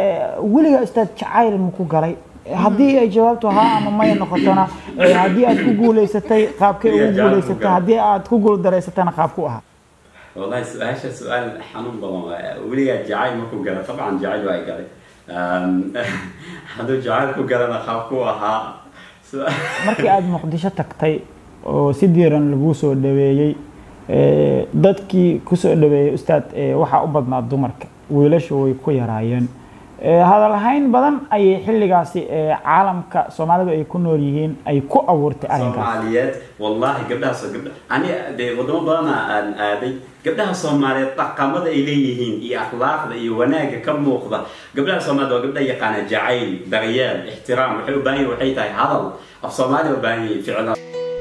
weligaa ustaad jacayl maku galay haddii ay jawaabtu haa ama maya noqotona eh, haddii aad ku guulaysatay qaabkay ugu Weligaa jacayl guulaysatay maku galay. haddii aad ku guuldareysatana qaabku ahaa والله سؤال سؤال حنون بضم ولي جعل ما كو قال طبعا جعل واي قال هذا جعل كو قال انا خافوها سؤال markii aad muqdisho tagtay oo si diiran laguu soo dhaweeyey eh, dadkii kusoo dhaweeyey ustaad eh, waxaa u badnaa dumarka wiilashu way ku yaraayeen Eh, hadal hayn badan ayay xilligaasi eh, caalamka soomaalidu ay ku nool yihiin ay ku abuurtay arrinkaas soomaaliyeed wallahi gabdhaha soo gabdha ani dee wadamo badana aan aaday gabdhaha soomaaliyeed dhaqamada ay leeyihiin iyo akhlaaqda iyo wanaagga ka muuqda gabdhaha soomaaliyeed waa gabdha yaqaana jacayl daryeel ixtiraam waxay u baahan yihin waxay tahay hadal af soomaaliya u baahan yihin ficla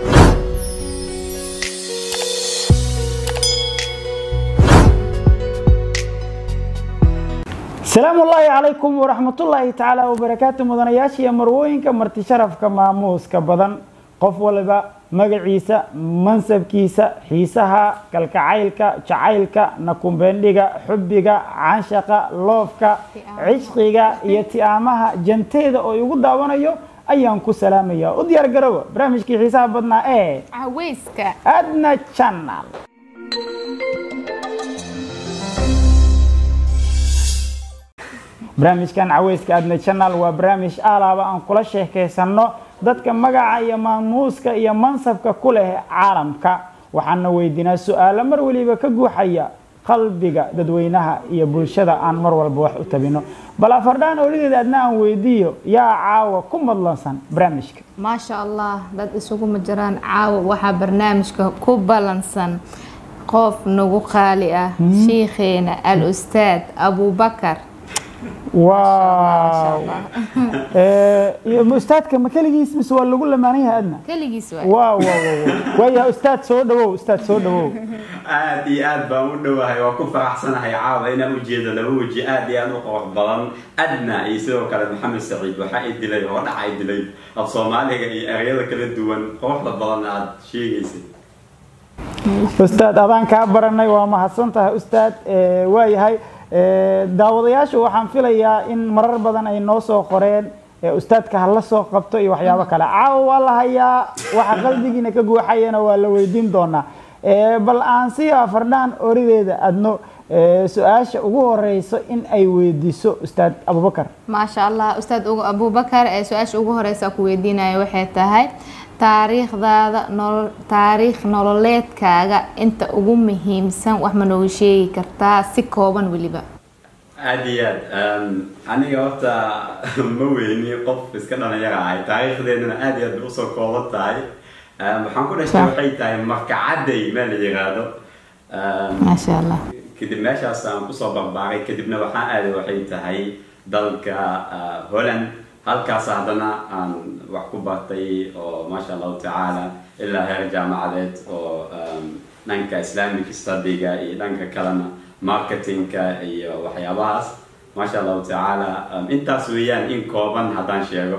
salaamu ullaahi calaykum waraxmatullaahi tacaala wabarakaatu mudanayaasha iyo marwooyinka marti sharafka maamuuska badan qof waliba magaciisa mansabkiisa xiisaha kalkacaylka jacaylka nakumbendhiga xubbiga canshaqa loofka cishqiga iyo ti'aamaha janteeda oo igu daawanayo ayaan ku salaamaya u diyaar garowa barnaamijkii xiisaha badnaa ee caweyska adna channel barnaamijkan caweyska adna channel waa barnaamij alaaba aan kula sheekaysano dadka magaca iyo maamuuska iyo mansabka ku leh caalamka waxaana weydiinaa su-aalo mar waliba ka guuxaya qalbiga dadweynaha iyo bulshada aan mar walba wax u tabino bal afardhaan oligeeda adna aan weydiiyo yaa caawa ku madlansan barnaamijka maasha allah dad isuguma jiraan caawa waxaa barnaamijka ku balansan qof nagu qaali ah shiikheena al ustaad abubakar waaw Eh, iyo ma ustaadka ma keligiis mise waa lagu lamaanan yahay adna keligiis waay waaw waaw waaw waayaha ustaad soo dhawow ustaad soo dhawow aad iyo aad baan u dhowahay waa ku faraxsanahay caawa inaan ujeedo laba weji aad iyo aad u qurux badan adna iyo sidoo kale maxamed saciid waxaa i dilay oo dhaca i dilay af soomaaliga iyo ereyada kala duwan quruxda badan aad sheegaysay ustaad adaan kaa baranay waa mahadsan tahay ustaad Eh, waayahay Eh, daawadayaashu waxaan filayaa in marar badan ay noo soo qoreen eh, ustaadka ha la soo qabto iyo waxyaabo kale caawa waa la hayaa waxa qalbigiina ka guuxayana waa la weydiin doonaa Eh, bal aan si afardhaan orideeda adno eh, su-aasha ugu horeyso in ay weydiiso ustaad abubakar maasha allah ustaad ugu- abubakar ee su-aasha ugu horeysa ku weydiinaya waxay tahay taariikhdaada nolol taariikh nololeedkaaga inta ugu muhiimsan wax ma nooga sheegi kartaa si kooban weliba aad iyo aad um, aniga horta ma weyni qof iska dhalinyara ahay taariikhdeedana aad iyo aad bay usoo kooban tahay Um, waxaan ku dhashay Sax. waxay tahay markacadday meel la yiraahdo Um, maasha allah kadib meeshaas aan kusoo barbaaray kadibna waxaan aaday waxay tahay dalka uh, holland halkaas haddana aan wax ku bartay oo maasha allahu tacaala ilaa heer jaamacadeed oo um, dhanka islamic studyga iyo dhanka kalena marketingka iyo waxyaabahaas maasha allahu tacaala um, intaas weeyaan in kooban haddaan sheego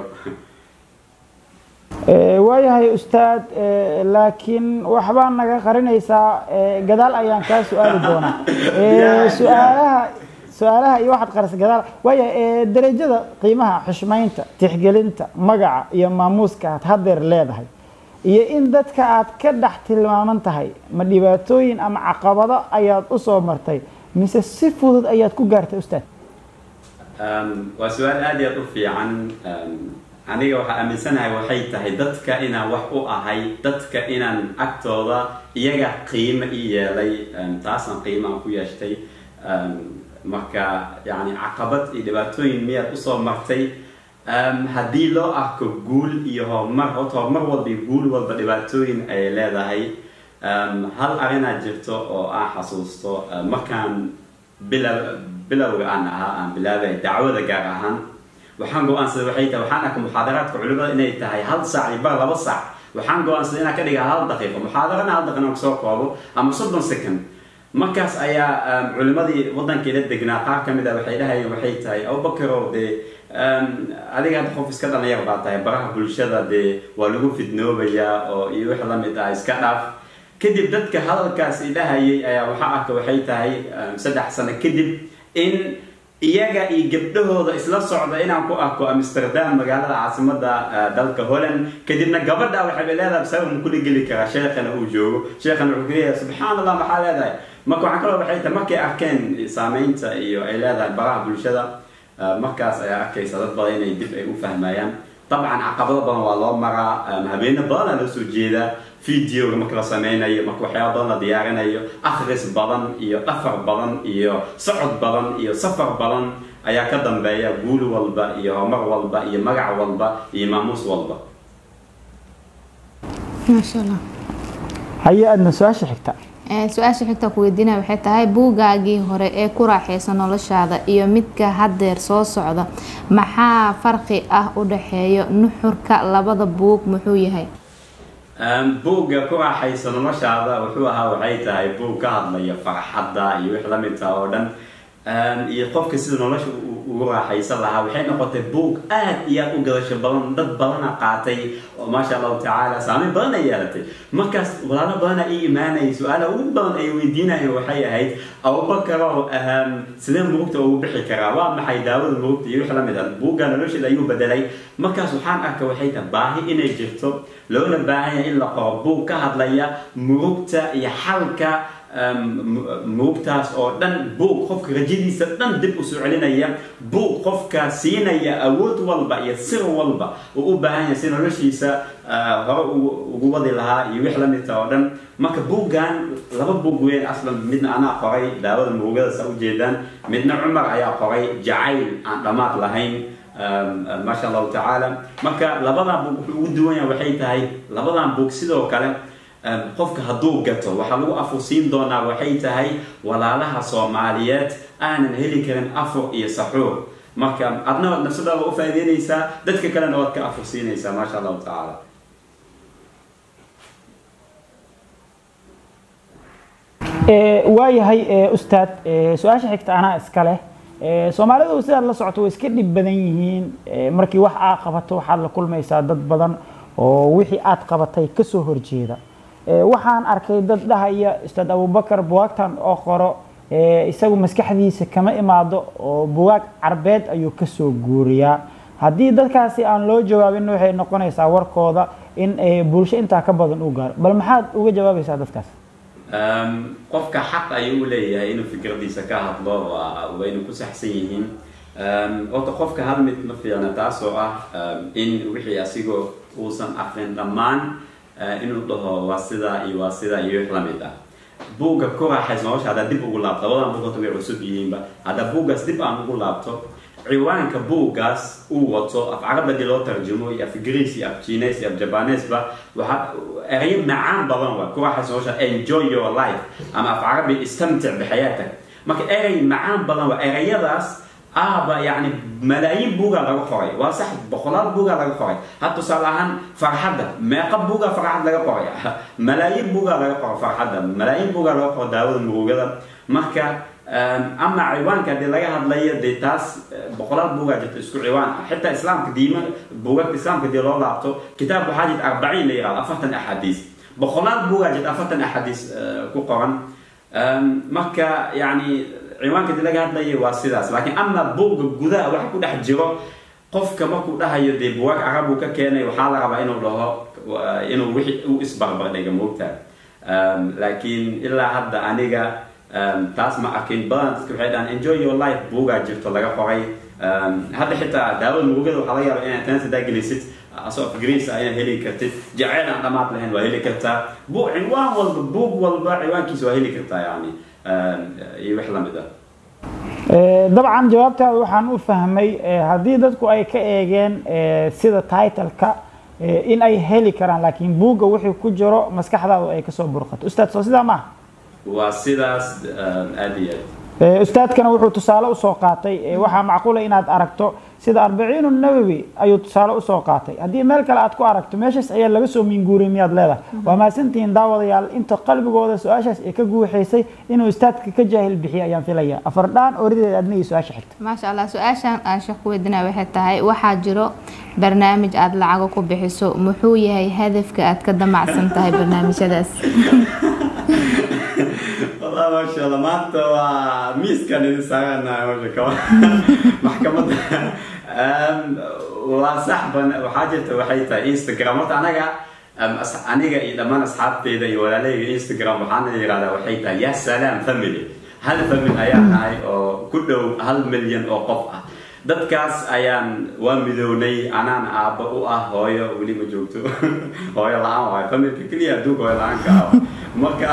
Eh, waayahay ustaad eh, laakiin waxbaa naga qarinaysaa eh, gadaal ayaan kaa su-aali doonaa Eh, Ya, su-aalaha su-aalaha iyo waxaad qarisa gadaal waayahay eh, derajada qiimaha xushmaynta tixgelinta magaca iyo maamuuska aad hadeer leedahay iyo in dadka aad ka dhex tilmaaman tahay ma dhibaatooyin ama caqabado ayaad u soo martay mise si fudud ayaad ku gaartay ustaad Um, waa su-aal aad iyo aad u fiican Um, aniga waxaa aaminsanahay waxay tahay dadka inaan wax u ahay dadka inaan agtooda iyaga qiimo i yeelay um, taasaan qiimaan ku yeeshtay Um, marka yani caqabad iyo dhibaatooyin miyaad usoo martay Um, haddii loo arko guul iyo horumar horta horumar walba iyo guul walba dhibaatooyin ay leedahay Um, hal arrinaa jirto oo aan xasuusto uh, markaan bilow bilowga aan ahaa aan bilaabay dacwada gaar ahaan waxaan go-aansaday waxay tahay waxaan arkay muxaadaraadka culimada inay tahay hal saac iyo bar laba saac waxaan go-aansaday inaan ka dhiga hal daqiiqo muxaadarana hal daqiiqo aan kusoo koobo ama soddon second markaas ayaa um, culimadii wadankeeda degnaa qaar ka mid a waxay dhahayeen waxay tahay abubakarow dee um, adiga hadda qof iska dhalinyar baa tahay baraha bulshada dee waa lagu fidnoobayaa oo iyo wix la mid ah iska dhaaf kadib dadka hadalkaas idhahayay ayaa waxaa arka waxay tahay um, saddex sano kadib in iyaga iyo gabdhahooda isla socda inaan ku arko amsterdam magaalada caasimada dalka holland kadibna gabadha waxay leedahay sabab ma kula geli karaa sheekhana uu joogo sheekhana wuxuu kuleeyahay subxaan allah maxaa leedahay marka waxaan kaloo waxay tahay markay arkeen saameynta iyo ay leedahay baraha bulshada markaas ayaa arkaysa dad badan inay dib ay u fahmayaan dabcan caqabado badan waa loo maraa habeeno badanaa loo soo jeedaa videoga marka la sameynayo marka waxyaaba badan la diyaarinayo akhris badan iyo dhafar badan iyo socod badan iyo safar badan ayaa ka dambeeya guul walba iyo horumar walba iyo magac walba iyo maamuus walba maasha allah haye aadna su-aasha xigta su-aasha xigta ku weydiinaya waxay tahay buugaagii hore ee ku raaxaysa noloshaada iyo midka haddeer soo socda maxaa farqi ah u dhexeeyo nuxurka labada buug muxuu yahay buugga ku raaxaysa noloshaada wuxuu ahaa waxay tahay buug ka hadlaya farxadda iyo wix la midka oo dhan iyo qofka sida nolosha ugu raaxaysan lahaa waxay noqotay buug aad iyo aad u gadasho badan dad badana qaatay oo maasha allahu tacaala saameyn badan ay yeelatay markaas walaalo badana ii imaanayay su-aala ugu badan ay weydiinayeen waxay ahayd abubakarow sidee murugta ugu bixi karaa waa maxay daawada murugta iyo wix la mid ah buugga nolosheeda ayuu bedelay markaas waxaan arkay waxay tahay baahi inay jirto loona baahan yahay in la qoro buug ka hadlaya murugta iyo xalka murugtaas oo dhan buug qofka rajadiisa dhan dib usoo celinaya buug qofka siinaya awood walba iyo sir walba uu u baahan yahay si noloshiisa hore ugu wadi lahaa iyo wix la midta oo dhan marka buuggan laba buug weyn aslan midna anaa qoray daawada murugada saa ujeedaan midna cumar ayaa qoray jacayl aan dhammaad lahayn maasha allahu tacaala marka labadan buug wuxuu ugu duwan yahay waxay tahay labadan buug sidoo kale qofka hadduu gato waxaa lagu afursiin doonaa waxay tahay walaalaha soomaaliyeed aanan heli karin afur iyo saxuur marka adna nafsadaada u faa'iideynaysaa dadka kalena waad ka afursiinaysaa maasha allahu tacaala waayahay ustaad su-aasha xigta anaa iska leh soomaalidu sidaad la socoto way iska dhib badan yihiin markii wax aad qabato waxaad la kulmaysaa dad badan oo wixii aad qabatay kasoo horjeeda waxaan arkay dad dhahaya ustaad abubakar buwaagtan oo qoro isagu maskaxdiisa kama imaado oo buwaag carbeed ayuu kasoo guuriyaa haddii dadkaasi aan loo jawaabin waxay noqonaysaa warkooda in bulsho intaa ka badan u gaaro bal maxaad uga jawaabaysaa dadkaas qofka xaq ayuu u leeyahay inuu fikradiisa ka hadlo wayna ku saxsan yihiin horta qofka hal mid ma fiicna taasoo ah in wixii asigoo uusan aqrin dhammaan inuu dhaho waa sidaa iyo waa sidaa iyo wix lamid ah buugga ku raaxays nolosha haddaa dib ugu laabto labadan buug horta way cusub yihiinba haddaa buuggaas dib aan ugu laabto ciwaanka buuggaas uu wato af carabadii loo tarjumo iyo af greece iyo af chines iyo af jabanesba waxaa erayo macaan badan waa ku raaxays nolosha enjoy your life ama af carabi istamtic bixayaatak marka erey macaan badan waa erayadaas aaba yani malaayiin buugaa laga qoray waa sax boqolaal buugaa laga qoray had tusaale ahaan farxadda meeqa buugaa farxad laga qoray malaayiin buugaa laga qoro farxadda malaayiin buugaa laga qoro daawada murugada marka ama ciwaanka hadii laga hadlayo dee taas boqolaal buugaa jirta isku ciwaan ah xitaa islaamka diima buugagta islaamka dii loo laabto kitaab waxaa jirta arbaciin la yihahdo afartan axaadiis boqolaal buugaa jirta afartan axaadiis ku qoran marka yani ciwaanka dii laga hadlaya waa sidaas laakiin ama buugga gudaha waxa ku dhex jiro qofka markuu dhahayo dee buwaag carab uu ka keenay waxaa la rabaa inuu dhaho inuu wixii u isbarbardhiga moogta laakiin ilaa hadda aniga taas ma arkin badan dadka waxay dhahaan enjoy your life buugaa jirto laga qoray hadda xitaa daawada murugada waxaa laga yaaba inaad tanas hadaa gelisid asoo af greece ah inaad heli kartid jaceyl aan dhamaad lahayn waa heli kartaa buug ciwaan walba buug walba ciwaankiisa waa heli kartaa yani iyo wix lamid ah dabcan jawaabtaada waxaan u fahmay haddii dadku ay ka eegeen sida titleka in ay heli karaan laakiin buugga wixii ku jiro maskaxdaadu ay kasoo burqato ustaad soo sidaa maaha waa sidaas aada iyo aad ustaadkana wuxuu tusaale usoo qaatay waxaa macquula inaad aragto sida arbaciinu nawowi ayuu tusaale usoo qaatay haddii meel kale aad ku aragto meeshaas ayaa laga soo minguuriyay miyaad leedahay waa mahadsantihiin daawadayaal inta qalbigooda su-aashaas ay ka guuxaysay inuu ustaadka ka jaahil bixiyo ayaan filaya afardhaan orideed adna iyo su-aasha xigta maasha allah su-aashan aan sheekh ku weydiinaya waxay tahay waxaa jiro barnaamij aada lacago ku bixiso muxuu yahay hadafka aad ka damacsan tahay barnaamijyadaas والله ما maasha allah maanta waa miiskan idin saaranahay masha kaba maxkamadda waa sax ban waxaa jirta waxay tahay instagram horta anaga aniga iyo dhammaan asxaabteyda iyo walaalahayga instagram waxaana yihahdaa waxay tahay ya salaam family hal family ayaa nahay oo ku dhow hal milyan oo qof ah dadkaas ayaan waa midownay anaan aabba u ah hooyo weli ma joogto hooyo la-aan waayo familka keliya adduunka hooyo la-aanka ah marka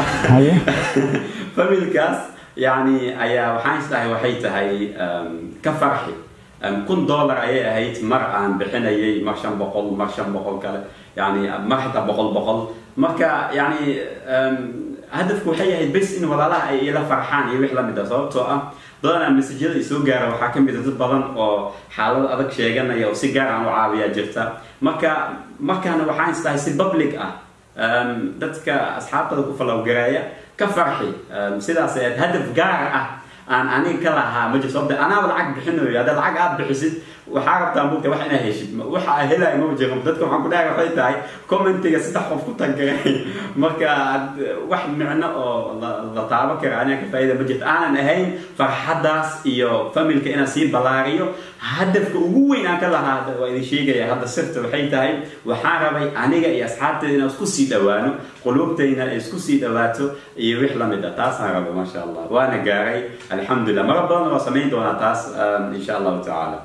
familkaas yani ayaa waxaan isdhahay waxay tahay ka farxi kun dollar ayay ahayd mar aan bixinayay mar shan boqol mar shan boqol kale yani mar xitaa boqol boqol marka yani hadafku waxay ahayd bes in walaalaha ay ila farxaan iyo wix lamid ah sababtoo ah badanaa masajyada isoo gaara waxaa kamid a dad badan oo xaalad adag sheeganaya oo si gaar aan u caawiyaa jirta marka markaana waxaan isdahay si public ah dadka asxaabtada ku falowgareeya ka farxi sidaas aad hadaf gaar ah aan aniga ka lahaa ma jirto sababta anaaba lacag bixinayo haddaad lacag aad bixisid waxaa rabtaa mugta wax inaad heshid waxa aa helaya ma jiro dadka waxaan ku dhahay waxay tahay commentiga saddex qof ku tangaray marka wax micno oo la taabo kara aniga ka faa'iida ma jirto aanan ahayn farxaddaas iyo familka inaan sii ballaariyo hadafka ugu weyn aan ka lahaa waa idin sheegaya hadda sirta waxay tahay waxaan rabay aniga iyo asxaabteeda inaan isku sii dhawaano quluubtayna ay isku sii dhawaato iyo wix lamid ah taasaan rabay maasha allah waana gaaray alxamdulilah mara badan waa samayn doonaa taas insha allahu tacaala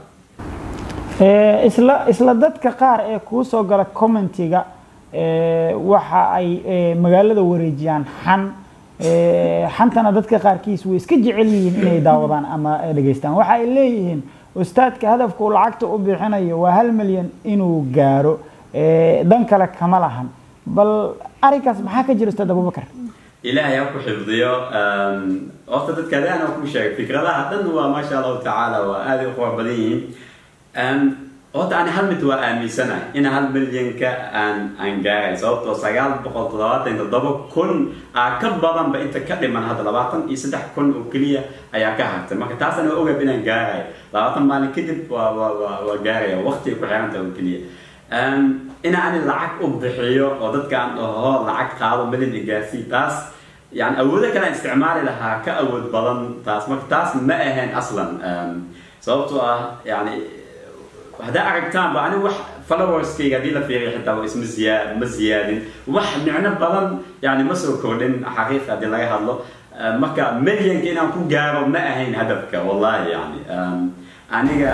isla isla dadka qaar ee kuu soo gala commentiga waxa ay magaalada wareejiyaan xan xantana dadka qaarkiis way iska jecel yihiin inay daawadaan ama dhegaystaan waxa ay leeyihiin ustaadka hadafku lacagta u bixinayo waa hal milyan inuu gaaro dan kale kama lahan bal arrinkaas maxaa ka jira ustaad abubakar ilaahay ha ku xifdiyo horta dadka adaan ku sheegay fikradaha dhan waa maasha allahu tacaala waa aaday u qurux badan yihiin horta ani hal mid waa aaminsanahay in hal milyanka aan aan gaaray sababtoo sagaal boqol toddobaatan toddoba kun aa ka badanba inta ka dhiman hadda labaatan iyo saddex kun oo keliya ayaa ka hartay marka taasana waa ogab inaan gaarayo labaatan maalin kadib waa waa waa waa gaaraya waqtiga ku xiranta oo keliya in ani lacag u bixiyo oo dadkaan dhaho lacag qaado milyan igaarsii taas yani awoodo kale aan isticmaali lahaa ka awood badan taas marka taas ma ahayn aslan sababtoo ah yani haddaa aragtaanba ani wax followerskayga haddii la fiiriyo xitaa waa isma ziyaa ma ziyaadin wax micno badan yani ma soo kordhin xaqiiqa haddii laga hadlo marka milyanka inaan ku gaaro ma ahayn hadafka wallahi yani aniga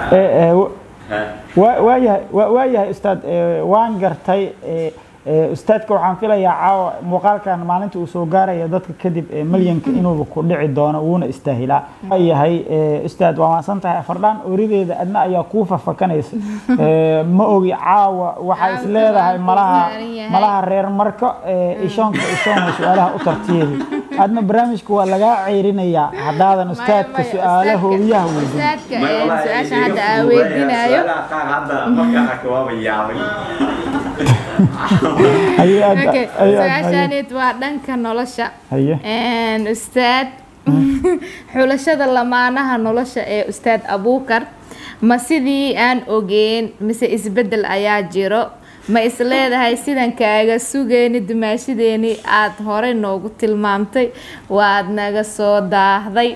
waayahay waayahay ustaad waan gartay ustaadka waxaan filayaa caawa muuqaalkan maalinta uu soo gaaraya dadka kadib milyanka inuuba ku dhici doono wuuna istaahilaa waayahay ustaad waa maadsan tahay afardhaan orideeda adna ayaa kuu fafakanaysa ma ogi caawa waxaa is leedahay malaha malaha reer marko ishoonka ishoona su-aalaha u tartiyeedi adna barnaamijka waa lagaa ceyrinayaa haddaadan ustaadka su-aala hoobiyaha weydinayo su-aashaaneed waa dhanka nolosha ustaad xulashada lamaanaha nolosha ee ustaad abuukar ma sidii aan ogeen mise isbedel ayaa jiro ma is leedahay sidan kaaga sugeyni dumaashadeeni aada horey noogu tilmaamtay waad naga soo daahday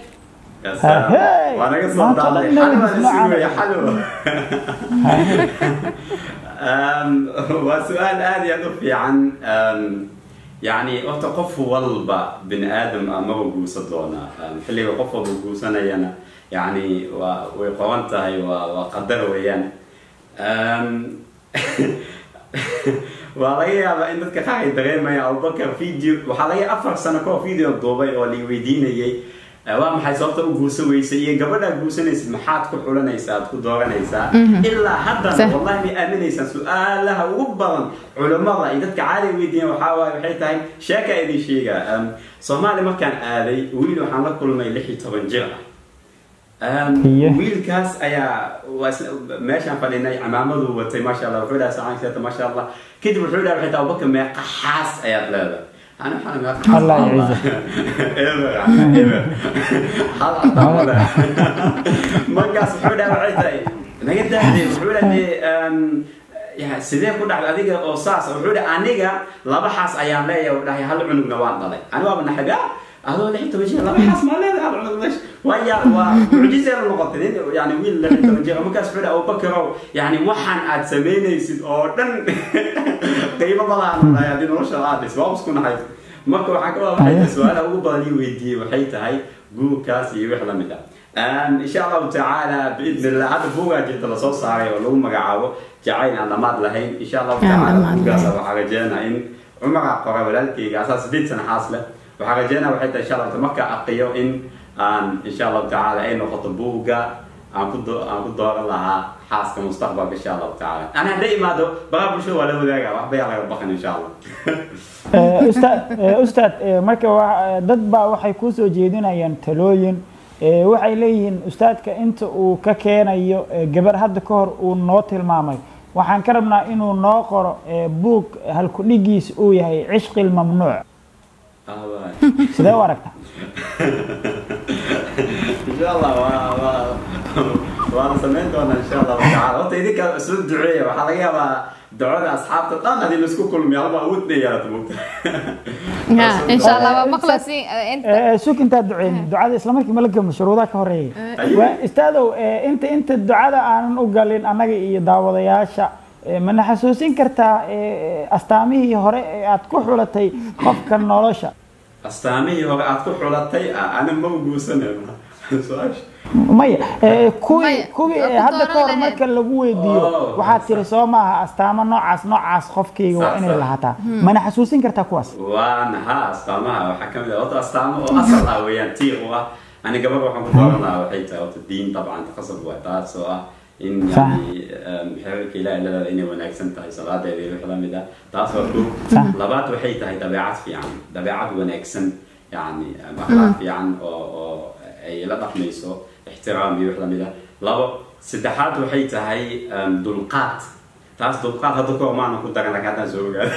waa su-aal aada iyo aada u fiican yani horta qof walba bini aadam ah maba guusan doonaa xilliga qof walba guusanayana yani waa way qoban tahay waa waa qadar weeyaan waa laga yaabaa in dadka qaar ay dareemayaan abubakar video waxaa laga afar sano kahor video duubay oo la weydiinayay waa maxay sababta u guursan weysay iyo gabadhaa guursanaysid maxaad ku xulanaysaa aad ku dooranaysaa ilaa haddana wallahi may aaminaysaan su-aalaha ugu badan culimmada iyo dadka caaliga weydiiyan waxaa waaye waxay tahay sheeka idin sheega soomaali markaan aaday wiil waxaan la kulmay lix iyo toban jir ah wiilkaas ayaa meeshaan fadhinay camaamadu watay maasha allah wuxuu dhaha sacaankeeta maasha allah kadib wuxuu dhaha waxay tahay abubakar meeqa xaas ayaad leedahay أنا حنا الله يعزك markaas wuxuu dhaha waxay tahay naga daahday wuxuu dhahay sidee ku dhacday adiga oo saas wuxuu dhahay aniga laba xaas ayaan leeyahay dhahay hal cunugna waan dhalay ani waaba naxib ah adoo lix iyo toban jir laba xaas maa leedahay aad cunad meesha waya waa mucjiseeda noqotay nin yani wiil lix iyo toban jir markaas wuxuu dhahay abubakarow yani waxaan aad samaynaysid oo dhan qiimo badan haddii nolosha aad dhis waa isku nahay marka waxaa ka wada waxay tahay su-aalaha ugu badan ii weydiiyey waxay tahay guurkaas iyo wix lamid ah إن شاء الله تعالى بإذن الله هذا بوغا جيت لصو صاري ولو مقعاو جعين أنا ماد لهين إن شاء الله تعالى بوغا سوا حاجينا إن عمر قرا ولالكي أساس بيت سنة حاصلة وحاجينا وحتى إن شاء الله تمكى أقيو إن أن إن شاء الله تعالى إن خط بوغا أنا كنت أنا كنت دور لها حاس كمستقبل إن شاء الله تعالى أنا دائما دو بقى بشو ولا ولا وحبي على ربنا إن شاء الله ustaad ustaad marka dad baa waxay kusoo jeedinayaan talooyin waxay leeyihiin ustaadka inta uu ka keenayo gabar hadda ka hor uu noo tilmaamay waxaan ka rabnaa inuu noo qoro buug halkudhigiis uu yahay cishqi lmamnuuc sidee u aragta insha allah waana samayn doonaa insha allahu tacaala horta idinka soo duceeya waxaa laga yaabaa ducada asxaabta dhan hadii laisku kulmiyo halba awoodna yeelata mugta إن شاء الله مخلصين أنت sug intaad duceynin ducada isla markii mala gamo shuruudaha ka horeeyay waa istaadow inta inta ducada aanan u galin annaga iyo daawadayaasha mana xasuusin kartaa astaamihii hore ee aad ku xulatay qofka nolosha astaamihii hore aad ku xulatay ana ma guusanayna su-aasha maya kuwii Maya, kuwii waa ku hadda ka hor dooran marka lagu weydiiyo Oh, waxaad tiri soo maaha astaamo noocaas noocaas qofkayga waa Saas, inay saas. lahaataa mana xasuusin kartaa kuwaas waana ha astaamaha waxaa ka mid ah horta astaamo oo asal ah weeyaan tiiq u ah ani gabar waxaan ku dooran lahaa waxay tahay horta diin dabcan qasab waa taas oo ah in Sax. yani xeerarka ilaahi ladaada inay wanaagsan tahay salaadeeda iyo wix lamid ah taas waa kow Sax. labaad waxay tahay dabeecad fiican dabeecad wanaagsan yani akhlaaq fiican oo oo ay la dhaqmayso ixtiraam iyo wix lamid ah labo saddexaad waxay tahay um, dulqaad taas dulqaad hadda ka maana ku daran laakiin haddaan soo ogaado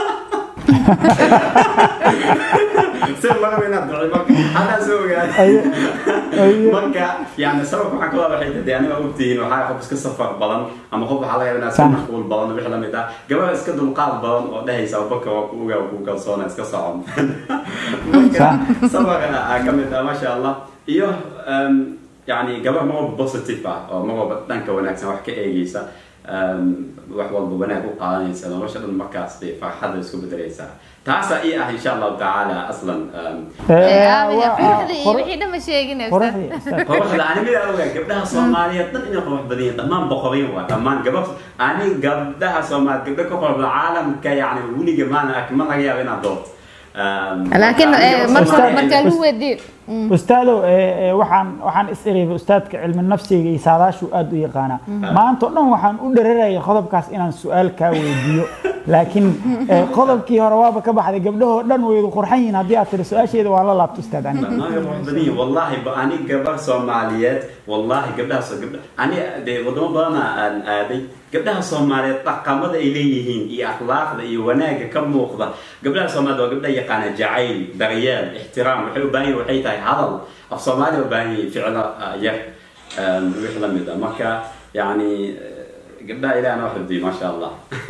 si laga inaad duci marka haddaan soo ogaado Aye, aye. marka yani sababka waxaan ka wada waxay tahay aniga ogtihiin waxaa qof iska safar badan ama qof waxaa laga yaabaa inaad iska Sax. mashquul badan wix lamid ah gabar iska dulqaad badan oo dhehaysa abubakar waa ku ogaa ku kalsoona iska socon marka sabar ah ka mid ah maasha allah iyo um, yani gabar mar walba positive ah oo mar walba dhanka wanaagsan wax ka eegeysa um, wax walba wanaag u qaadanaysa nolosha dhan markaas bay farxadda isku bedelaysaa taasaa ii ah insha allahu tacaala aslan um, Eh, آمين waa- قرحدي qor- وحي دم شيء qoraxdii ustaad. quruxda ani mid ogaa gabdhaha soomaaliyeed dhan inay qurux badan yihiin dhammaan boqorin waa dhammaan gabadh ani gabdhaha soomaaliyeed gabdho ka qurux badan caalamka yani weliga maana ark ma laga yaabo inaad doorto Um, لكن marka aniga مركز Soomaaliyeed- مركز هو دي ustaadow eh, eh, waxaan waxaan is iriibay ustaadka cilmi nafsiga iyo saadaashu aad u yaqaanaa maanta o dhan waxaan u dherarayay qodobkaas inaan su-aal kaa weydiiyo laakiin eh, qodobkii hore waaba ka baxday gabdhahoo dhan waydu qurxan yihiin haddii aad tiri su-aasheeda waan la laabto ustaad aniga dhammaan way qurux badan yihiin wallahi ba ani gabar soomaaliyeed wallahi gabdhahaas gabdha ani dee wadamo badana aan aaday gabdhaha soomaaliyeed dhaqamada ay leeyihiin iyo akhlaaqda iyo wanaagga ka muuqda gabdhaha soomaaliyeed waa gabdha yaqaana jacayl daryeel ixtiraam waxay u baahan yihin waxay tahay hadal af soomaaliya u baahan yihin ficlo ah, yar um, wix la mid ah marka yani eh, gabdhaha ilahna wax xifdiyo maasha allah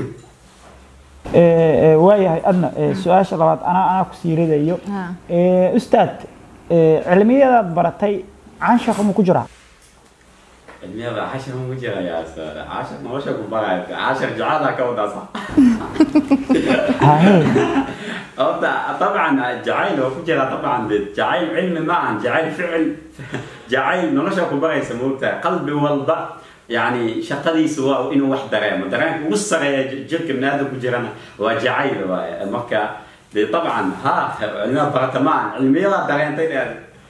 Eh, eh, waayahay adna eh, su-aasha labaad anaa anaa ku sii ridayo ها Eh, ustaad eh, cilmiyadaad baratay canshaqa ma ku jiraa cilmiyada cashar ma ku jira yaa ustaad cashar nolosha ku baraya cashar jacada ka wadaa sax Haye. horta طبعا jacayl oo ku jira طبعا de jacayl cilmi ma ahan jacayl ficil jacayl nolosha ku baraysa moogtahay qalbi walba yani shaqadiisu waa inuu wax dareemo dareenka ugu sareeya j- jirka binaadam ku jirana waa jacayl waaye marka de طبعا ha cilmiya barata ma ahan cilmiyada dareentay dheer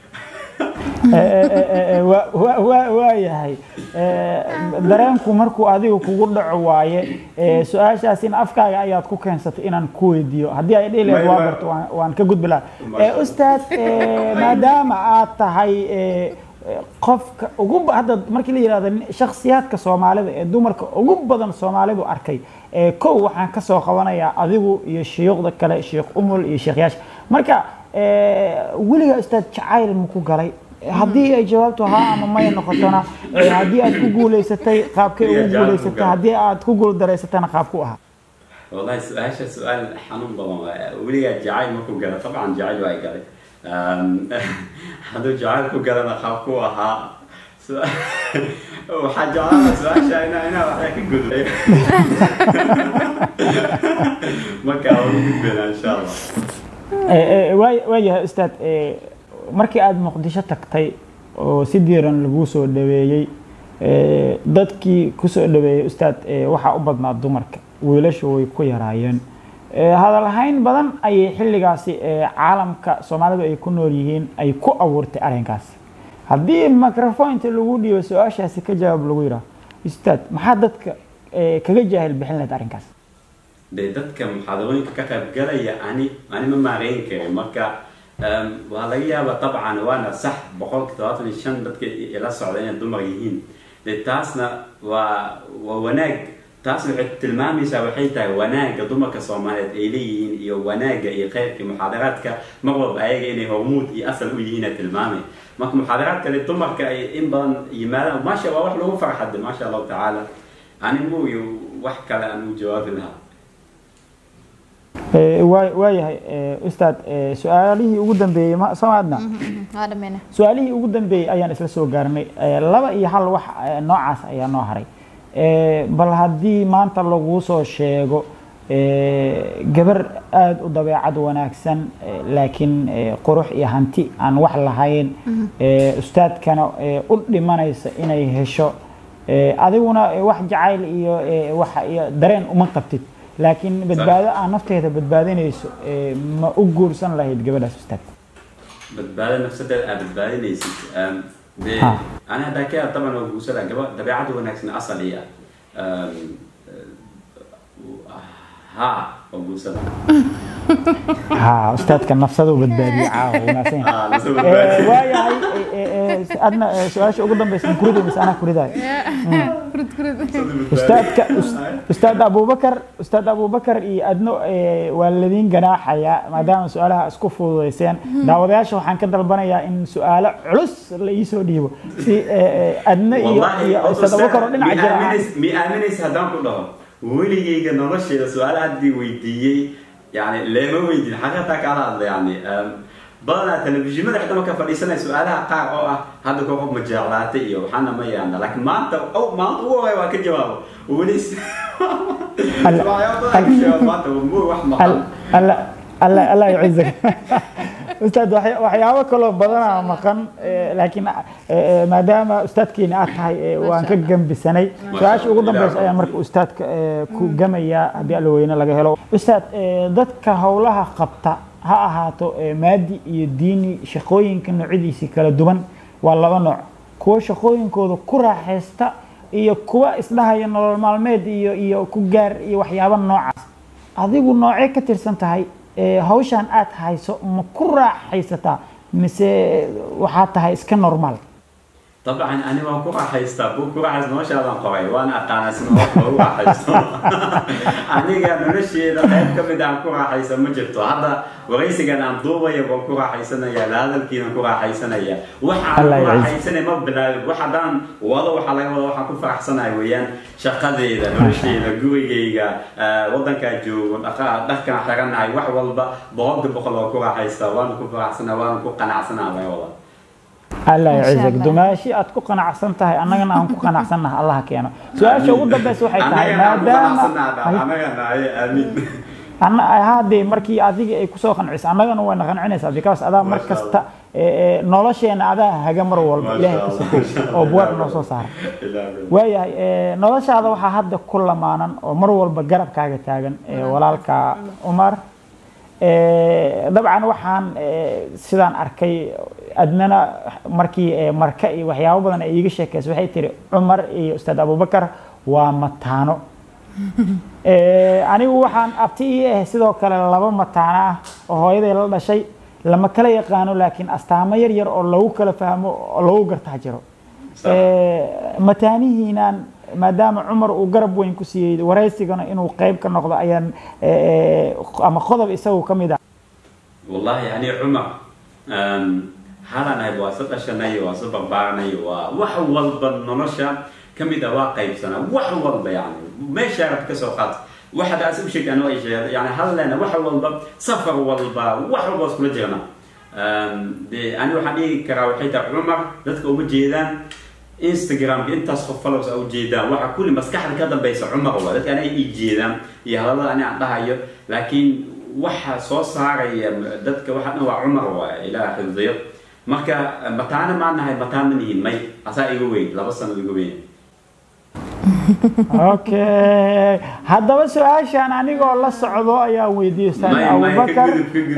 waayahay dareenku markuu adiga kugu dhaco waaye su-aashaasina afkaaga ayaad ku keensatay inaan ku weydiiyo haddii ay dhihi lahayd waa barto waan- waan ka gudbi lahaa ustaad maadaama aad tahay qofka ugu ba- hadda markii la yidhahdo nin- shakhsiyaadka soomaalida ee dumarka ugu badan soomaalidu arkay ee kow waxaan ka soo qabanayaa adigu iyo shuyuukhda kale sheekh umul iyo sheekhyaasha marka eh, weligaa ustaad jacayl ma ku galay haddii ay jawaabtu haa ama maya noqotona eh, haddii aad ku guulaysatay qaabkay ugu Weligaa jacayl ma ku guulaysatay galay. haddii aad ku guuldareysatana qaabku ahaa والله سؤال سؤال حنون بابا ولي جعل مركو قال طبعا جعل واي قال Um, hadduu jacayl ku galana qaab ku ahaa Su- waxaa jeclaana su-aasha inaa inaa waxaa ka gudbay marka waa u gudbayna insha allah Eh, eh, waa- waayahay ustaad eh, markii aada muqdisho tagtay oo si diiran laguu soo dhaweeyey eh, dadkii kusoo dhaweeyey ustaad eh, waxaa u badnaa dumarka wiilashu way ku yaraayeen Eh, hadal hayn badan ayay xilligaasi eh, caalamka soomaalidu ay ku nool yihiin ay ku abuurtay arrinkaasi haddii microfonta lagu dhiibo su-aashaasi ka jawaab lagu yidhaah ustaad maxaa dadka eh, kaga jaahil bixin lahayd arrinkaas dee dadka muxaadarooyinka ka qaybgalaya ani ani ma maareyn karin marka um, waa laga yaabaa dabcan waana sax boqolka todobaatan iyo shan dadka ila socda inay dumar yihiin dee taasna waa waa wanaag taas waxay tilmaamaysaa waxay tahay wanaagga dumarka soomaaliyeed ay leeyihiin iyo wanaagga iyo khayrka muxaadaraadka mar walba ayaga inay hormuud iyo asal u yihiin ay tilmaamay marka muxaadaraadka le dumarka ay in badan yimaadaan maasha waa wax lagu farxade maasha allahu tacaala ani muuyo wax kale aan u jawaabi lahaa Eh, waa- waayahay eh, ustaad eh, su-aalihii ugu dambeeyey ma soo maadna waa dhameyna su-aalihii ugu dambeeyey ayaan isla soo gaarnay Eh, laba iyo hal wax eh, noocaas ayaa noo haray Eh, bal haddii maanta laguu soo sheego eh, gabar aada u dabeecad wanaagsan eh, laakiin eh, qurux iyo hanti aan wax lahayn eh, ustaadkana eh, u dhimanaysa inay hesho Eh, adiguna eh, wax jacayl iyo eh, wax iyo dareen uma qabtid laakiin badbaado aan nafteeda badbaadinayso eh, ma u guursan lahayd gabadhaas ustaad badbaado nafsadeeda aad badbaadinaysid Um, dee Ha. ani haddaa ka taban oo guursada gaba dabeecada wanaagsan asal iya Um, uh, ha oo guursada ها استاذ كان نفسه بدبادي عاو وناسين Ah, nafsada badbaadi. waayahay adna su-aasha ugu dambaysa ma kurida mise anaa kuridaay kurud kurud ustaadka ustaad abubakar ustaad abubakar iyo adno eh, waa ladiin ganaaxaya maadaama su-aalaha isku fududayseen daawadayaasha waxaan ka dalbanayaa in su-aalo culus la iisoo dhiibo si eh, eh, adna iyo Wallahi, iyo ustaad abubakar oo dhinaca mi jira aaminays- mi aaminaysa haddaan ku dhaho weligayga nolosheeda su-aala haddii weydiiyey yani leema weydiin xaqiiqataa kaala hadla yani Um, badanaa telefishinada xitaa marka fadhiisanaya su-aalaha qaar oo ah hadda koo qof ma jeclaatay iyo waxaana ma yaana laakiin maanta oh, maanta ugu horey waa ka jawaabo weli s- Alla- waxyaabo badan ka jawaab maanta waa muu wax maqan الله الله الله يعزك استاذ وحي- waxyaabo kaloo badanaa maqan eh, laakiin eh, maadaama ustaadkiina aad tahay eh, waan ka gembisanay su-aasha ugu dambeysa ayaan marka ustaadka eh, ku gamaya haddii alla weyne laga helo ustaad eh, dadka howlaha qabta ha ahaato eh, maadi iyo diini shaqooyinka noocyadiisi kala duwan waa laba nooc kuwa shaqooyinkooda ku raaxaysta iyo kuwa isdhahaya nolol maalmeed iyo iyo ku gaar iyo waxyaabo noocaas adigu noocee ka tirsan tahay ee, hawshan aad hayso ma ku raaxaysataa mise waxaa tahay iska normaal طبعا انا waan ku raaxaystaa buu ku raaxaysta noloshaadaan qoray waana aqaanaa sida wax loogu raaxaysto aniga nolosheeda qayb ka mid aan ku raaxaysa ma jirto hadda waraysigan aan duubaya waan ku raaxaysanaya la hadalkiinan ku raaxaysanaya waxaan Allah ku ya raaxaysanaya ma bilaabin wax haddaan wado waxaa laga wada waxaan ku faraxsanaya weeyaan shaqadeeda nolosheeda gurigayga eh, wadankaa joogo dhaqa- dharkaan xiranahay wax walba boqolka boqol waan ku raaxaystaa waana ku faraxsanaa waana ku qanacsanaa laga wada allah Masha yacizak Allah. dumaashi aad ku qanacsan tahay annagana aan ku qanacsannaha allah keeno su-aasha ugu dambeysa waxay tahay maadaama amiin anna haddee markii adiga ay kusoo qancisa annagana wayna qancinaysaa because adaa mar Masha kasta ee, ee, nolosheena adaa haga mar walba ilaahay ka sokow oo buwaar noo soo saara waayahay ee, noloshaada waxaa hadda ku lamaanan oo mar walba garabkaaga taagan ee, walaalka cumar Ee, dabcan waxaan ee, sidaan arkay adnana markii ee, marka iyo waxyaabo badan ay iiga sheekaysa waxay tiri cumar iyo ustaad abubakar waa mataano Ee, anigu waxaan abti ii ah sidoo kale laba mataano ah oo hooyaday la dhashay lama kala yaqaano laakiin astaamo yar yar oo lagu kala fahmo oo lagu gartaa jiro Sax. Ee, mataanihiinaan maadaama cumar uu garab weyn ku siiyey waraysigana inuu qayb ka noqdo ayaan ee, ama qodob isagu ka mid ah والله يعني عمر أم، هذا أنا waa soo dhashanay waa soo barbaaranay waa wax walba nolosha ka mid ah waa qaybsana wax walba yani meesha rabta ka soo qaad waxaad aas u sheegtaan waa sheegay yani hal leena wax walba safar walba wax walba iskula jirna de ani waxaan dhigi karaa waxay tahay cumar dadka uma jeedaan instagramka intaas qof follows a ujeedaan waxa kulli maskaxda ka dambeysa cumar waa dadka aniga ii jeedaan iyo hadallada ani aan dhahayo laakiin waxa soo saaraya dadka waxa dhan waa cumar waa ilaah xifdiyo marka mataana maan nahay mataan ma nihin may asaa iga weyn laba sano iga weyn okay haddaba su-aashaan anigoo la socdo ayaa weydiiyey ustaad abubakar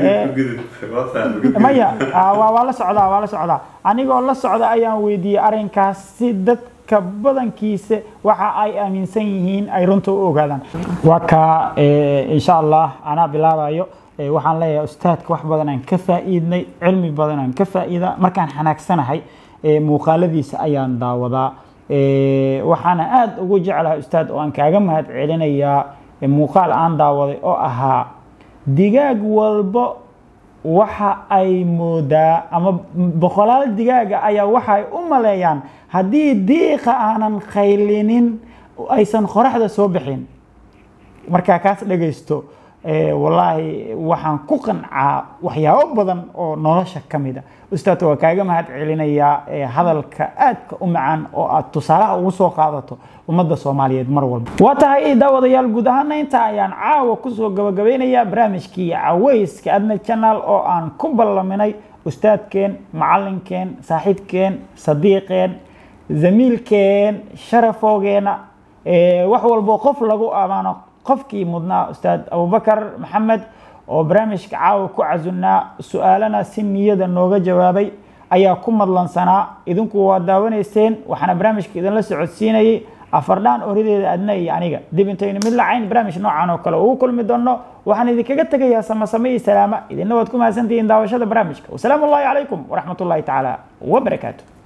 maya waa waa la socdaa waa la socdaa anigoo la socda ayaan weydiiyey arrinkaas si dadka badankiisa waxa ay aaminsan yihiin ay runta u ogaadaan waa kaa insha allah anaa bilaabayo waxaan leeyahay ustaadka wax badan aan ka faa'iidnay cilmi badan aan ka faa'iida markaan xanaagsanahay muuqaaladiisa ayaan daawadaa waxaana aada ugu jeclahay ustaad oo aan kaaga mahad celinayaa muuqaal aan daawaday oo ahaa digaag walbo waxa ay moodaa ama boqolaal digaaga ayaa waxa ay u maleeyaan haddii diiqa aanan khaylinin aysan qoraxda soo bixin markaa kaas dhagaysto wallaahi waxaan ku qancaa waxyaabo badan oo nolosha ka mid a ustaad waa kaaga mahad celinayaa hadalka aadka u macaan oo aad tusaalaha ugu soo qaadato ummadda soomaaliyeed mar walba waa tahay daawadayaal guud ahaana inta ayaan caawa kusoo gabagabeynayaa barnaamijkii caweyska adna channel oo aan ku ballaminay ustaadkeen macalinkeen saaxiibkeen sadiiqeen zamiilkeen sharafoogeena wax walbo qof lagu amaano qofkii mudnaa ustaad abubakar maxamed oo barnaamijka caawa ku casunnaa su-aalana si niyada nooga jawaabay ayaa ku madlansanaa idinku waa daawanayseen waxaana barnaamijka idinla socodsiinayay afardhaan orideeda adna iyo aniga dib intaynu mid lacayn barnaamij noocan oo kale ugu kulmi doonno waxaan idinkaga tegayaa samasame iyo salaama idinna waad ku mahadsantihiin daawashada barnaamijka wasalaamu ullahi calaykum waraxmat ullahi tacaala wabarakaatu